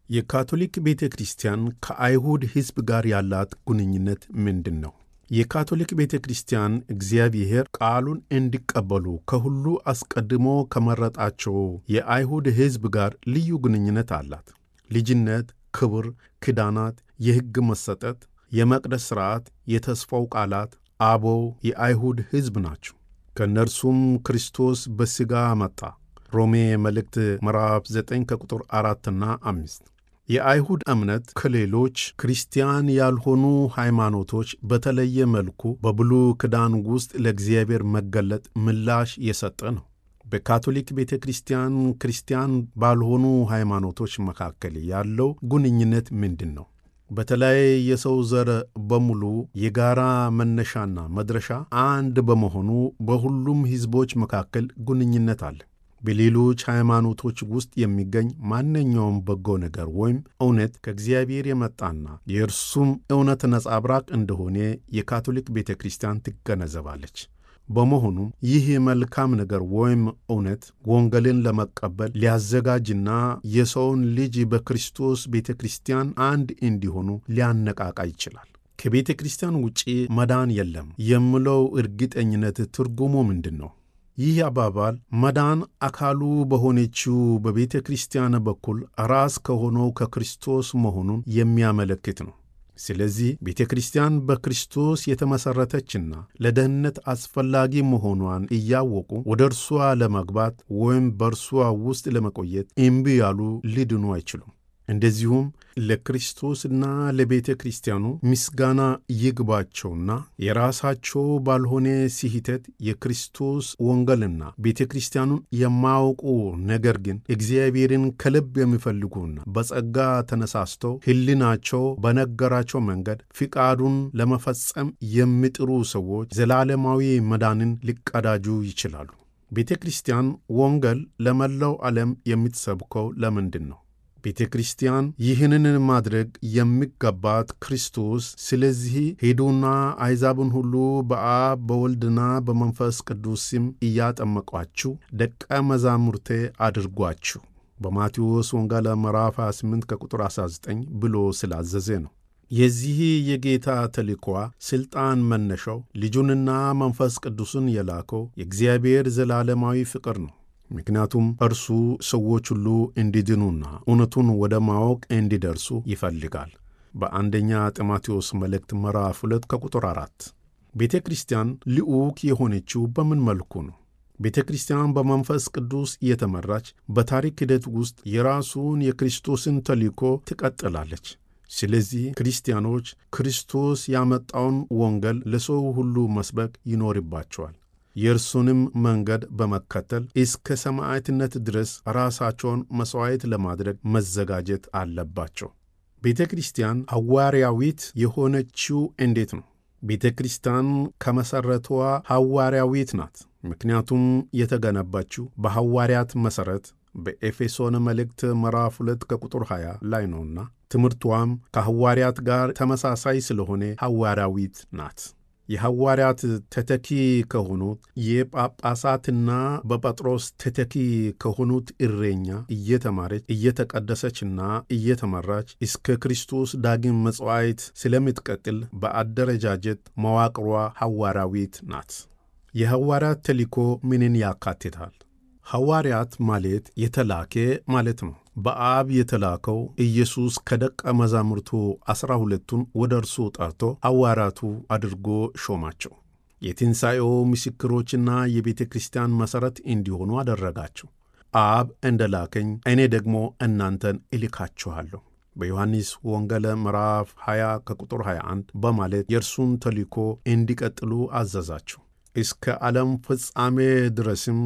የካቶሊክ ቤተ ክርስቲያን ከአይሁድ ሕዝብ ጋር ያላት ግንኙነት ምንድን ነው? የካቶሊክ ቤተ ክርስቲያን እግዚአብሔር ቃሉን እንዲቀበሉ ከሁሉ አስቀድሞ ከመረጣቸው የአይሁድ ሕዝብ ጋር ልዩ ግንኙነት አላት። ልጅነት፣ ክብር፣ ኪዳናት፣ የሕግ መሰጠት፣ የመቅደስ ሥርዓት፣ የተስፋው ቃላት አበው የአይሁድ ሕዝብ ናቸው። ከእነርሱም ክርስቶስ በሥጋ መጣ። ሮሜ መልእክት ምዕራፍ 9 ከቁጥር አራትና አምስት የአይሁድ እምነት ከሌሎች ክርስቲያን ያልሆኑ ሃይማኖቶች በተለየ መልኩ በብሉይ ኪዳን ውስጥ ለእግዚአብሔር መገለጥ ምላሽ የሰጠ ነው። በካቶሊክ ቤተ ክርስቲያን ክርስቲያን ባልሆኑ ሃይማኖቶች መካከል ያለው ግንኙነት ምንድን ነው? በተለይ የሰው ዘር በሙሉ የጋራ መነሻና መድረሻ አንድ በመሆኑ በሁሉም ሕዝቦች መካከል ግንኙነት አለ። በሌሎች ሃይማኖቶች ውስጥ የሚገኝ ማንኛውም በጎ ነገር ወይም እውነት ከእግዚአብሔር የመጣና የእርሱም እውነት ነጸብራቅ እንደሆነ የካቶሊክ ቤተ ክርስቲያን ትገነዘባለች። በመሆኑም ይህ መልካም ነገር ወይም እውነት ወንጌልን ለመቀበል ሊያዘጋጅና የሰውን ልጅ በክርስቶስ ቤተ ክርስቲያን አንድ እንዲሆኑ ሊያነቃቃ ይችላል። ከቤተ ክርስቲያን ውጪ መዳን የለም የሚለው እርግጠኝነት ትርጉሙ ምንድን ነው? ይህ አባባል መዳን አካሉ በሆነችው በቤተ ክርስቲያን በኩል ራስ ከሆነው ከክርስቶስ መሆኑን የሚያመለክት ነው። ስለዚህ ቤተ ክርስቲያን በክርስቶስ የተመሠረተችና ለደህንነት አስፈላጊ መሆኗን እያወቁ ወደ እርሷ ለመግባት ወይም በእርሷ ውስጥ ለመቆየት እምቢ ያሉ ሊድኑ አይችሉም። እንደዚሁም ለክርስቶስና ለቤተ ክርስቲያኑ ምስጋና ይግባቸውና የራሳቸው ባልሆነ ስህተት የክርስቶስ ወንጌልና ቤተ ክርስቲያኑን የማያውቁ ነገር ግን እግዚአብሔርን ከልብ የሚፈልጉና በጸጋ ተነሳስተው ሕሊናቸው በነገራቸው መንገድ ፍቃዱን ለመፈጸም የሚጥሩ ሰዎች ዘላለማዊ መዳንን ሊቀዳጁ ይችላሉ። ቤተ ክርስቲያን ወንጌል ለመላው ዓለም የምትሰብከው ለምንድን ነው? ቤተ ክርስቲያን ይህንን ማድረግ የሚገባት ክርስቶስ ስለዚህ ሄዱና አሕዛብን ሁሉ በአብ በወልድና በመንፈስ ቅዱስ ስም እያጠመቋችሁ ደቀ መዛሙርቴ አድርጓችሁ በማቴዎስ ወንጌል ምዕራፍ 28 ከቁጥር 19 ብሎ ስላዘዘ ነው። የዚህ የጌታ ተልእኮ ሥልጣን መነሻው ልጁንና መንፈስ ቅዱስን የላከው የእግዚአብሔር ዘላለማዊ ፍቅር ነው። ምክንያቱም እርሱ ሰዎች ሁሉ እንዲድኑና እውነቱን ወደ ማወቅ እንዲደርሱ ይፈልጋል። በአንደኛ ጢሞቴዎስ መልእክት ምዕራፍ 2 ከቁጥር 4 ቤተ ክርስቲያን ልዑክ የሆነችው በምን መልኩ ነው? ቤተ ክርስቲያን በመንፈስ ቅዱስ እየተመራች በታሪክ ሂደት ውስጥ የራሱን የክርስቶስን ተልእኮ ትቀጥላለች። ስለዚህ ክርስቲያኖች ክርስቶስ ያመጣውን ወንጌል ለሰው ሁሉ መስበክ ይኖርባቸዋል። የእርሱንም መንገድ በመከተል እስከ ሰማዕትነት ድረስ ራሳቸውን መሥዋዕት ለማድረግ መዘጋጀት አለባቸው። ቤተ ክርስቲያን ሐዋርያዊት የሆነችው እንዴት ነው? ቤተ ክርስቲያን ከመሠረቷ ሐዋርያዊት ናት። ምክንያቱም የተገነባችው በሐዋርያት መሠረት በኤፌሶን መልእክት ምዕራፍ 2 ከቁጥር 20 ላይ ነውና ትምህርቷም ከሐዋርያት ጋር ተመሳሳይ ስለሆነ ሐዋርያዊት ናት። የሐዋርያት ተተኪ ከሆኑት የጳጳሳትና በጴጥሮስ ተተኪ ከሆኑት እረኛ እየተማረች እየተቀደሰችና እየተመራች እስከ ክርስቶስ ዳግም መጽዋዕት ስለምትቀጥል በአደረጃጀት መዋቅሯ ሐዋርያዊት ናት። የሐዋርያት ተልእኮ ምንን ያካትታል? ሐዋርያት ማለት የተላከ ማለት ነው። በአብ የተላከው ኢየሱስ ከደቀ መዛሙርቱ ዐሥራ ሁለቱን ወደ እርሱ ጠርቶ ሐዋርያቱ አድርጎ ሾማቸው። የትንሣኤው ምስክሮችና የቤተ ክርስቲያን መሠረት እንዲሆኑ አደረጋቸው። አብ እንደ ላከኝ እኔ ደግሞ እናንተን እልካችኋለሁ በዮሐንስ ወንጌል ምዕራፍ 20 ከቁጥር 21 በማለት የእርሱን ተልእኮ እንዲቀጥሉ አዘዛቸው። እስከ ዓለም ፍጻሜ ድረስም